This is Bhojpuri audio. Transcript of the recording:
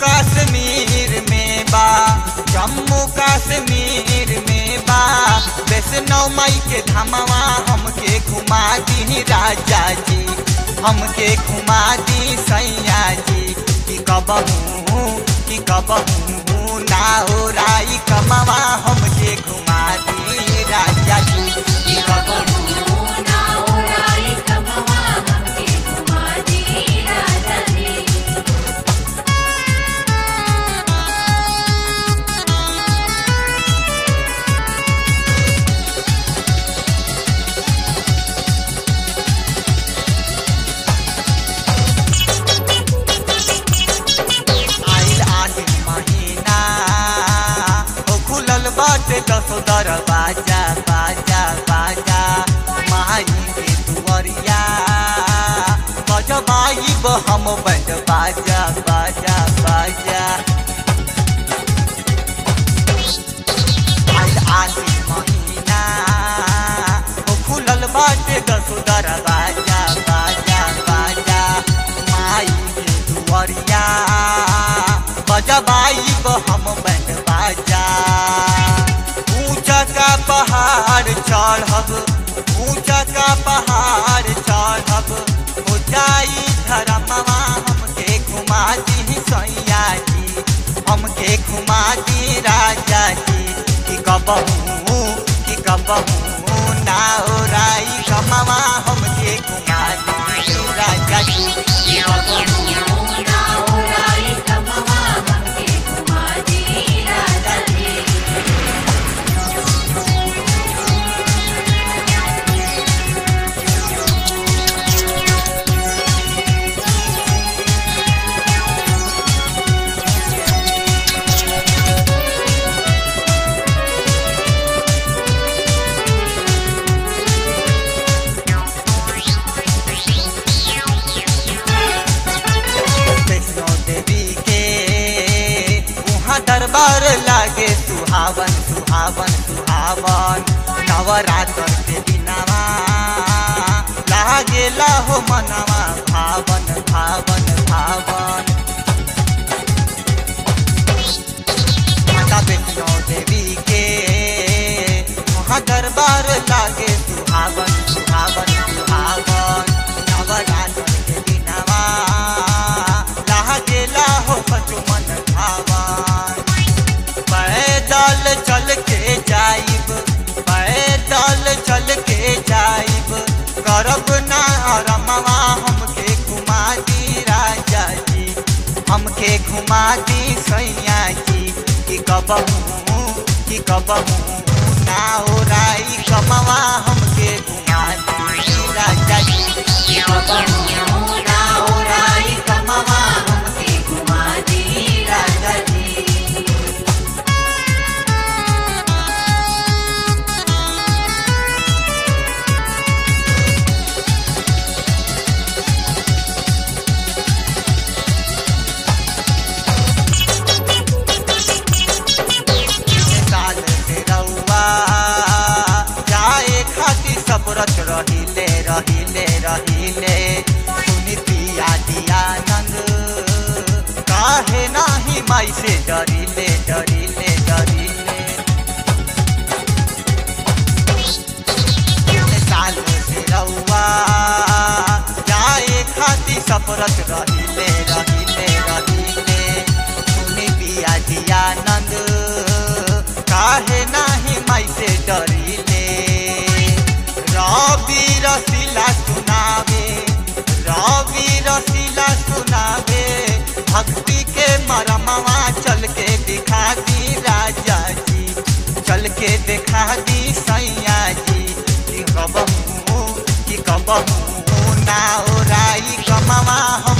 कश्मीर में बा जम्मू कश्मीर में बा वैष्णो माई के धामवा हमके घुमा दी राजा जी हमके घुमा दी सैया जी कि कबहू कि कबहू ना हो राई कमवा हमके घुमा दी राजा जी कि कबहू ना उड़ाई कमवा हमके घुमा दी राजा जी आइल आसिन महीना ओ खुलल बाटे दसो दरवाजा बाजा बाजा माई के दुआरिया बजबाई हम बैंड बाजा बाजा बाजा आइल आसिन महीना ओ खुलल बाटे दसो दरवाजा बाजा बाजा माई के दुआरिया बजबाई हम बैंड बाजा ऊंचा का पहाड़ चढ़ब ऊंचा का पहाड़ चढ़ब हो जाई धरमवा हमके घुमा दी सैया जी हमके घुमा दी राजा जी कि कबहू कि कबहू ना हो राई कमवा हमके घुमा दी राजा जी कि कबहू ना उड़ाई कमवा हमके घुमा दी राजा जी वैष्णो देवी के वहाँ दरबार लागे सुहावन सुहावन सुहावन नवरात्र के दिनवा लागे हो मनवा भावन भावन भावन माता वैष्णो देवी के वहाँ दरबार लागे सुहावन सुहावन सुहावन नवरात्र के दिनवा लागेला हो मन भावन पैदल चल के जाइब पैदल चल के जाइब करब ना रमवा हमके घुमा दी राजा जी हमके घुमा दी सैया जी कि कबहू कि कबहू ना हो राई कमवा हमके घुमा दी राजा जी कि कबहू ना हो राई कमवा हमके घुमा दी राजा जी साल से रउआ जाए खातिर सब रच रहिले रहिले रहिले सुनी पिया दिया नंद काहे नाही माई से डरिले डरिले डरिले साल से रउआ जाए खातिर सब रच रहिले रहिले रहिले सुनी पिया दिया नंद काहे नाही माई से डरिले रवि रसीला सुनावे रवि रसीला सुनावे भक्ति के मरमवा चल के दिखा दी राजा जी चल के दिखा दी सैया जी कि कबहू कि कबहू ना हो राई कमवा हम